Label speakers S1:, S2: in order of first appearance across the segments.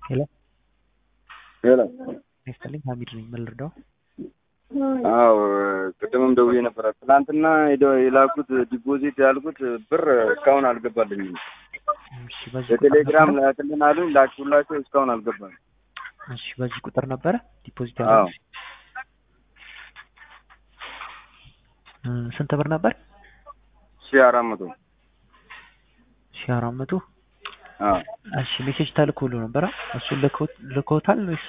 S1: ሄሎ
S2: ሄሎ
S1: ይስጥልኝ ሀሚድ ነኝ ምን ልርዳው
S2: አዎ ቅድምም ደውዬ ነበረ። ትናንትና ሄደው የላኩት ዲፖዚት ያልኩት ብር እስካሁን አልገባልኝም።
S1: እሺ በዚህ ቁጥር
S2: በቴሌግራም
S1: ነበረ?
S2: ላክልን አሉኝ፣ ላኩላቸው እስካሁን አልገባም።
S1: እሺ በዚህ ቁጥር ነበረ ዲፖዚት
S2: አዎ
S1: ያደረጉት እ ስንት ብር ነበር
S2: ሺህ አራት መቶ
S1: ሺህ አራት መቶ
S2: አዎ
S1: እሺ ሜሴጅ ተልኮልዎ ነበረ እሱን ልኮ- ልኮታል ወይስ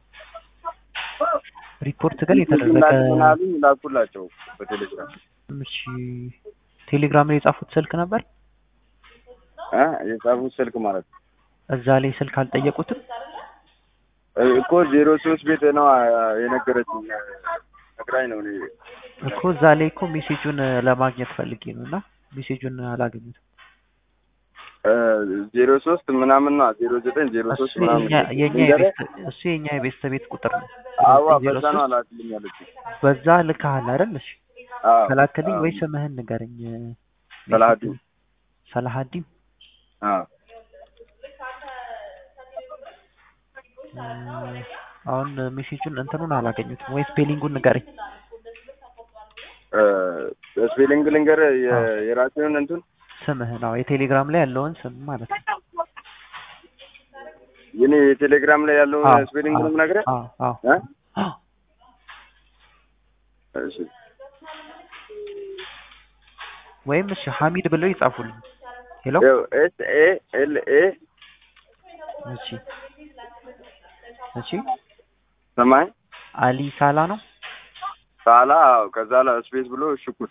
S1: ሪፖርት ግን የተደረገ
S2: ላክልን አሉኝ፣ ላኩላቸው በቴሌግራም
S1: እሺ ቴሌግራም ላይ የጻፉት ስልክ ነበር
S2: እ የጻፉት ስልክ ማለት ነው
S1: እዛ ላይ ስልክ አልጠየቁትም
S2: እ እኮ ዜሮ ሶስት ቤት ነው አ- የነገረችኝ ነግራኝ ነው እኔ
S1: እኮ እዛ ላይ እኮ ሜሴጁን ለማግኘት ፈልጌ ነው እና ሜሴጁን አላገኙትም
S2: እ ዜሮ ሶስት ምናምን ነው ዜሮ ዘጠኝ ዜሮ ሶስት
S1: እሱ
S2: ምናምን
S1: የኛ የኛ
S2: ንገረኝ።
S1: የቤት እሱ የኛ የቤተሰብ ቤት ቁጥር ነው
S2: አዋ
S1: ዜሮ
S2: በዛ ነው
S1: ሶስት
S2: አላክልኝ ያለችኝ።
S1: በዛ ልካሃል አይደል እሺ
S2: አዎ
S1: ከላክልኝ
S2: አዎ
S1: ወይ ስምህን ንገረኝ
S2: ሰላሀዲን
S1: ሰላሀዲን
S2: አዎ
S1: እ አሁን ሜሴጁን እንትኑን አላገኙትም ወይ ስፔሊንጉን ንገረኝ
S2: እ ስፔሊንግ ልንገርህ
S1: አዎ
S2: የ- የራሴውን እንትን
S1: ስምህን አዎ የቴሌግራም ላይ ያለውን ስም ማለት ነው
S2: የኔ የቴሌግራም ላይ ያለውን
S1: አዎ
S2: ስፔሊንግ
S1: አዎ
S2: ነው የምነግርህ
S1: አዎ አዎ
S2: እ
S1: አዎ
S2: እሺ
S1: ወይም እሺ ሀሚድ ብለው ይጻፉልኝ ሄሎ
S2: ይኸው ኤስ ኤ ኤል ኤ
S1: እሺ እሺ
S2: ሰማይ
S1: አሊ ሳላ ነው
S2: ሳላ አዎ ከዛ ላይ ስፔስ ብሎ ሽኩር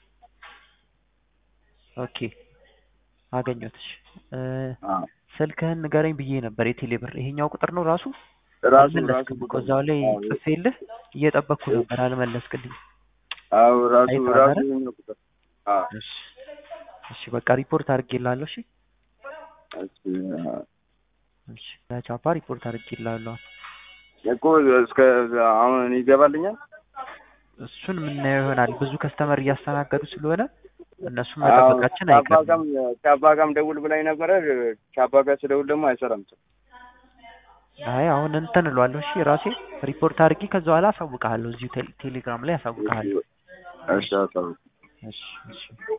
S1: ኦኬ አገኘሁት እሺ እ
S2: አዎ
S1: ስልክህን ንገረኝ ብዬ ነበር የቴሌ ብር ይሄኛው ቁጥር ነው ራሱ
S2: ራሱ ራሱ
S1: አልመለስክም እኮ
S2: ቁጥር
S1: እዛው ላይ
S2: አዎ
S1: ጽፌልህ እየጠበቅኩ ነበር አልመለስክልኝ
S2: አዎ ራሱ
S1: አይተዋል
S2: ራሱ
S1: አይደል
S2: ይሄኛው ቁጥር አዎ
S1: እሺ እሺ በቃ ሪፖርት አድርጌልሃለሁ እሺ
S2: እሺ አዎ።
S1: እሺ ለቻፓ ሪፖርት አድርጌልሃለሁ
S2: እኮ እስከ አሁን ይገባልኛል
S1: እሱን የምናየው ይሆናል ብዙ ከስተመር እያስተናገዱ ስለሆነ እነሱን
S2: አዎ
S1: መጠበቃችን
S2: ከአባ
S1: አይቀርም
S2: ጋም ከአባ ጋም ደውል ብላኝ ነበረ ከአባ ጋር ስደውል ደግሞ አይሰራም
S1: አይ አሁን እንትን እለዋለሁ እሺ ራሴ ሪፖርት አድርጌ ከዛ በኋላ አሳውቅሃለሁ እዚሁ ቴሌ- ቴሌግራም ላይ አሳውቅሃለሁ
S2: እሺ አሳውቅ
S1: እሺ እሺ